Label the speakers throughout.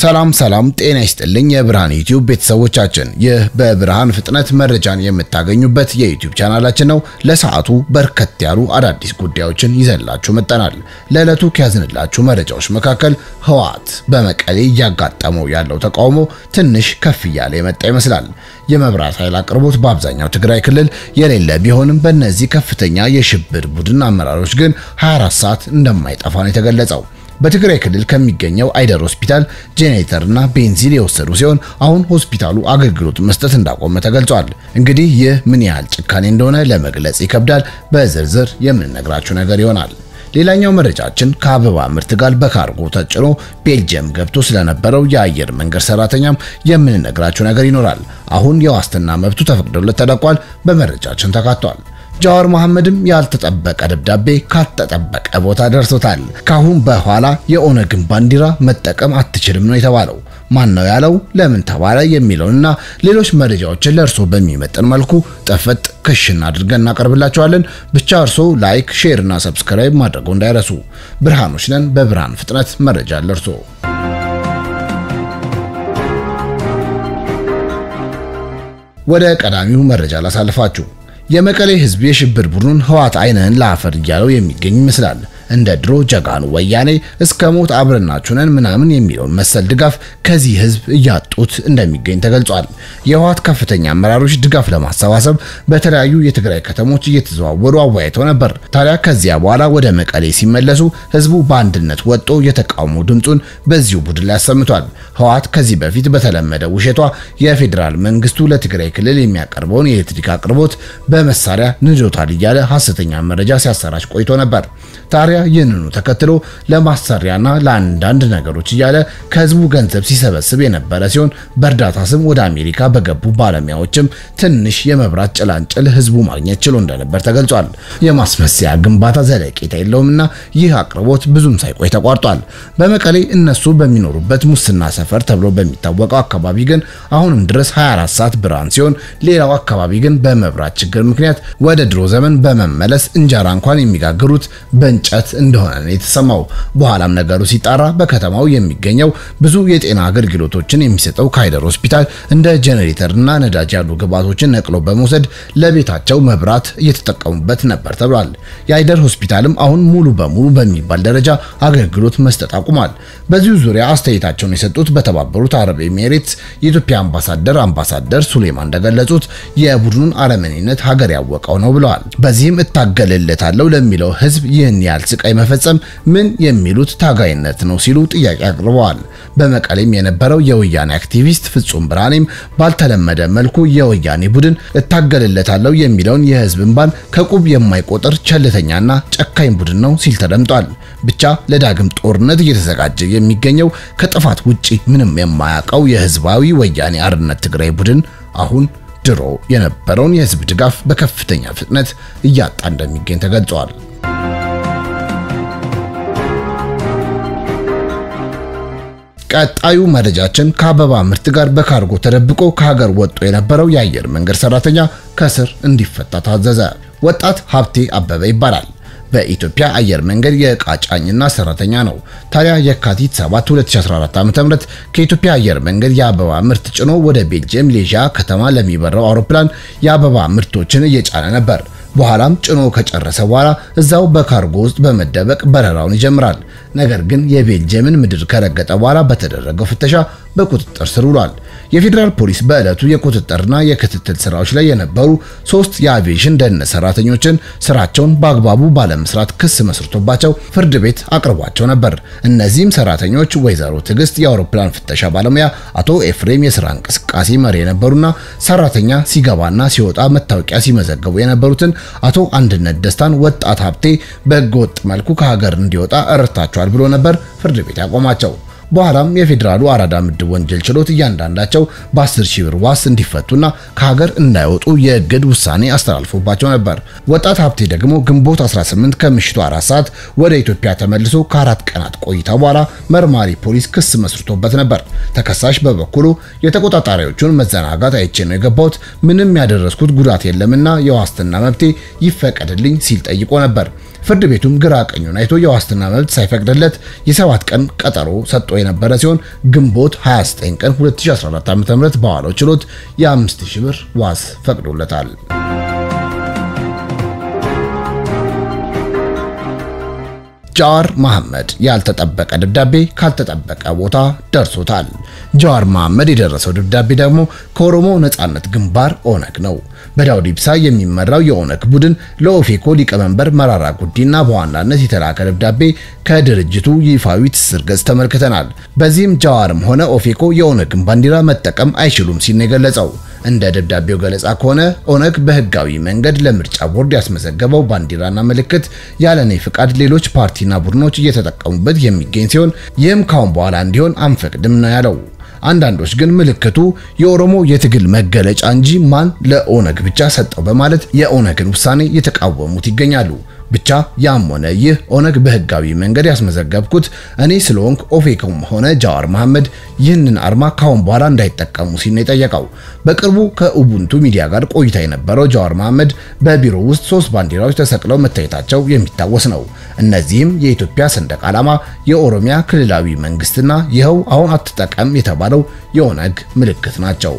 Speaker 1: ሰላም ሰላም፣ ጤና ይስጥልኝ የብርሃን ዩቲዩብ ቤተሰቦቻችን፣ ይህ በብርሃን ፍጥነት መረጃን የምታገኙበት የዩቲዩብ ቻናላችን ነው። ለሰዓቱ በርከት ያሉ አዳዲስ ጉዳዮችን ይዘንላችሁ መጠናል። ለዕለቱ ከያዝንላችሁ መረጃዎች መካከል ህወሓት በመቀሌ እያጋጠመው ያለው ተቃውሞ ትንሽ ከፍ እያለ የመጣ ይመስላል። የመብራት ኃይል አቅርቦት በአብዛኛው ትግራይ ክልል የሌለ ቢሆንም በእነዚህ ከፍተኛ የሽብር ቡድን አመራሮች ግን 24 ሰዓት እንደማይጠፋ ነው የተገለጸው። በትግራይ ክልል ከሚገኘው አይደር ሆስፒታል ጄኔሬተርና ቤንዚን የወሰዱ ሲሆን አሁን ሆስፒታሉ አገልግሎት መስጠት እንዳቆመ ተገልጿል። እንግዲህ ይህ ምን ያህል ጭካኔ እንደሆነ ለመግለጽ ይከብዳል። በዝርዝር የምንነግራችሁ ነገር ይሆናል። ሌላኛው መረጃችን ከአበባ ምርት ጋር በካርጎ ተጭኖ ቤልጅየም ገብቶ ስለነበረው የአየር መንገድ ሰራተኛም የምንነግራችሁ ነገር ይኖራል። አሁን የዋስትና መብቱ ተፈቅዶለት ተለቋል። በመረጃችን ተካቷል። ጃዋር መሐመድም ያልተጠበቀ ደብዳቤ ካልተጠበቀ ቦታ ደርሶታል። ካሁን በኋላ የኦነግን ባንዲራ መጠቀም አትችልም ነው የተባለው። ማን ነው ያለው? ለምን ተባለ? የሚለውንና ሌሎች መረጃዎችን ለእርሶ በሚመጥን መልኩ ጠፈጥ ክሽን አድርገን እናቀርብላችኋለን። ብቻ እርሶ ላይክ፣ ሼር እና ሰብስክራይብ ማድረገው እንዳይረሱ። ብርሃኖች ነን። በብርሃን ፍጥነት መረጃ ለእርሶ ወደ ቀዳሚው መረጃ ላሳልፋችሁ። የመቀሌ ህዝብ የሽብር ቡድኑን ህወሓት አይንህን ለአፈር እያለው የሚገኝ ይመስላል። እንደ ድሮ ጀጋኑ ወያኔ እስከ ሞት አብረናችሁ ነን ምናምን የሚለውን መሰል ድጋፍ ከዚህ ህዝብ እያጡት እንደሚገኝ ተገልጿል። የህወሓት ከፍተኛ አመራሮች ድጋፍ ለማሰባሰብ በተለያዩ የትግራይ ከተሞች እየተዘዋወሩ አወያይተው ነበር። ታዲያ ከዚያ በኋላ ወደ መቀሌ ሲመለሱ ህዝቡ በአንድነት ወጥቶ የተቃውሞ ድምፁን በዚሁ ቡድን ላይ አሰምቷል። ህወሓት ከዚህ በፊት በተለመደ ውሸቷ የፌዴራል መንግስቱ ለትግራይ ክልል የሚያቀርበውን የኤሌክትሪክ አቅርቦት በመሳሪያ ንዶታል እያለ ሐሰተኛ መረጃ ሲያሰራጭ ቆይቶ ነበር። ታዲያ ይህንኑ ተከትሎ ለማሰሪያና ለአንዳንድ ነገሮች እያለ ከህዝቡ ገንዘብ ሲሰበስብ የነበረ ሲሆን በእርዳታ ስም ወደ አሜሪካ በገቡ ባለሙያዎችም ትንሽ የመብራት ጭላንጭል ህዝቡ ማግኘት ችሎ እንደነበር ተገልጿል። የማስመሰያ ግንባታ ዘለቄታ የለውምና ይህ አቅርቦት ብዙም ሳይቆይ ተቋርጧል። በመቀሌ እነሱ በሚኖሩበት ሙስና ሰፈር ተብሎ በሚታወቀው አካባቢ ግን አሁንም ድረስ 24 ሰዓት ብርሃን ሲሆን፣ ሌላው አካባቢ ግን በመብራት ችግር ምክንያት ወደ ድሮ ዘመን በመመለስ እንጀራ እንኳን የሚጋግሩት በእንጨት እንደሆነ ነው የተሰማው። በኋላም ነገሩ ሲጣራ በከተማው የሚገኘው ብዙ የጤና አገልግሎቶችን የሚሰጠው ካይደር ሆስፒታል እንደ ጄኔሬተርና ነዳጅ ያሉ ግብዓቶችን ነቅሎ በመውሰድ ለቤታቸው መብራት እየተጠቀሙበት ነበር ተብሏል። የአይደር ሆስፒታልም አሁን ሙሉ በሙሉ በሚባል ደረጃ አገልግሎት መስጠት አቁሟል። በዚሁ ዙሪያ አስተያየታቸውን የሰጡት በተባበሩት አረብ ኤሚሬትስ የኢትዮጵያ አምባሳደር አምባሳደር ሱሌማን እንደገለጹት የቡድኑን አረመኔነት ሀገር ያወቀው ነው ብለዋል። በዚህም እታገልለታለሁ ለሚለው ህዝብ ይህን ያህል ስቃይ መፈጸም ምን የሚሉት ታጋይነት ነው ሲሉ ጥያቄ አቅርበዋል። በመቀሌም የነበረው የወያኔ አክቲቪስት ፍጹም ብርሃኔም ባልተለመደ መልኩ የወያኔ ቡድን እታገልለታለሁ የሚለውን የህዝብ እንባን ከቁብ የማይቆጥር ቸልተኛና ጨካኝ ቡድን ነው ሲል ተደምጧል። ብቻ ለዳግም ጦርነት እየተዘጋጀ የሚገኘው ከጥፋት ውጪ ምንም የማያውቀው የህዝባዊ ወያኔ አርነት ትግራይ ቡድን አሁን ድሮ የነበረውን የህዝብ ድጋፍ በከፍተኛ ፍጥነት እያጣ እንደሚገኝ ተገልጿል። ቀጣዩ መረጃችን ከአበባ ምርት ጋር በካርጎ ተደብቆ ከሀገር ወጥቶ የነበረው የአየር መንገድ ሰራተኛ ከስር እንዲፈታ ታዘዘ። ወጣት ሀብቴ አበበ ይባላል። በኢትዮጵያ አየር መንገድ የዕቃ ጫኝና ሰራተኛ ነው። ታዲያ የካቲት 7 2014 ዓ.ም ከኢትዮጵያ አየር መንገድ የአበባ ምርት ጭኖ ወደ ቤልጅየም ሌዣ ከተማ ለሚበረው አውሮፕላን የአበባ ምርቶችን እየጫነ ነበር። በኋላም ጭኖ ከጨረሰ በኋላ እዛው በካርጎ ውስጥ በመደበቅ በረራውን ይጀምራል። ነገር ግን የቤልጅየምን ምድር ከረገጠ በኋላ በተደረገው ፍተሻ በቁጥጥር ስር ውሏል። የፌዴራል ፖሊስ በዕለቱ የቁጥጥርና የክትትል ስራዎች ላይ የነበሩ ሶስት የአቪዬሽን ደህንነት ሰራተኞችን ስራቸውን በአግባቡ ባለመስራት ክስ መስርቶባቸው ፍርድ ቤት አቅርቧቸው ነበር። እነዚህም ሰራተኞች ወይዘሮ ትዕግስት የአውሮፕላን ፍተሻ ባለሙያ፣ አቶ ኤፍሬም የስራ እንቅስቃሴ መሪ የነበሩና ሰራተኛ ሲገባና ሲወጣ መታወቂያ ሲመዘገቡ የነበሩትን አቶ አንድነት ደስታን ወጣት ሀብቴ በህገወጥ መልኩ ከሀገር እንዲወጣ እረድታቸዋል ብሎ ነበር ፍርድ ቤት ያቆማቸው። በኋላም የፌዴራሉ አራዳ ምድብ ወንጀል ችሎት እያንዳንዳቸው በ10 ሺህ ብር ዋስ እንዲፈቱና ከሀገር እንዳይወጡ የእግድ ውሳኔ አስተላልፎባቸው ነበር። ወጣት ሀብቴ ደግሞ ግንቦት 18 ከምሽቱ 4 ሰዓት ወደ ኢትዮጵያ ተመልሶ ከአራት ቀናት ቆይታ በኋላ መርማሪ ፖሊስ ክስ መስርቶበት ነበር። ተከሳሽ በበኩሉ የተቆጣጣሪዎቹን መዘናጋት አይቼ ነው የገባሁት፣ ምንም ያደረስኩት ጉዳት የለምና የዋስትና መብቴ ይፈቀድልኝ ሲል ጠይቆ ነበር። ፍርድ ቤቱም ግራ ቀኙን አይቶ የዋስትና መብት ሳይፈቅድለት የሰባት ቀን ቀጠሮ ሰጥቶ የነበረ ሲሆን ግንቦት 29 ቀን 2014 ዓ.ም በዋለው ችሎት የ5000 ብር ዋስ ፈቅዶለታል። ጃዋር መሐመድ ያልተጠበቀ ደብዳቤ ካልተጠበቀ ቦታ ደርሶታል። ጃዋር መሐመድ የደረሰው ደብዳቤ ደግሞ ከኦሮሞ ነጻነት ግንባር ኦነግ ነው። በዳውድ ኢብሳ የሚመራው የኦነግ ቡድን ለኦፌኮ ሊቀመንበር መራራ ጉዲና በዋናነት የተላከ ደብዳቤ ከድርጅቱ ይፋዊ ትስስር ገጽ ተመልክተናል። በዚህም ጃዋርም ሆነ ኦፌኮ የኦነግን ባንዲራ መጠቀም አይችሉም ሲል ነው የገለጸው። እንደ ደብዳቤው ገለጻ ከሆነ ኦነግ በህጋዊ መንገድ ለምርጫ ቦርድ ያስመዘገበው ባንዲራና ምልክት ያለኔ ፍቃድ ሌሎች ፓርቲና ቡድኖች እየተጠቀሙበት የሚገኝ ሲሆን ይህም ካሁን በኋላ እንዲሆን አንፈቅድም ነው ያለው። አንዳንዶች ግን ምልክቱ የኦሮሞ የትግል መገለጫ እንጂ ማን ለኦነግ ብቻ ሰጠው በማለት የኦነግን ውሳኔ የተቃወሙት ይገኛሉ። ብቻ ያም ሆነ ይህ ኦነግ በህጋዊ መንገድ ያስመዘገብኩት እኔ ስለሆንኩ ኦፌኮም ሆነ ጃዋር መሐመድ ይህንን አርማ ካሁን በኋላ እንዳይጠቀሙ ሲል ነው የጠየቀው። በቅርቡ ከኡቡንቱ ሚዲያ ጋር ቆይታ የነበረው ጃዋር መሐመድ በቢሮ ውስጥ ሶስት ባንዲራዎች ተሰቅለው መታየታቸው የሚታወስ ነው። እነዚህም የኢትዮጵያ ሰንደቅ ዓላማ፣ የኦሮሚያ ክልላዊ መንግስትና ይኸው አሁን አትጠቀም የተባለው የኦነግ ምልክት ናቸው።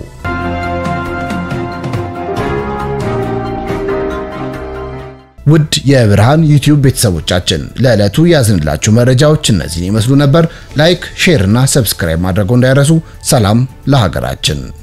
Speaker 1: ውድ የብርሃን ዩቲዩብ ቤተሰቦቻችን ለዕለቱ ያዝንላችሁ መረጃዎች እነዚህን ይመስሉ ነበር። ላይክ፣ ሼር እና ሰብስክራይብ ማድረጉ እንዳይረሱ። ሰላም ለሀገራችን።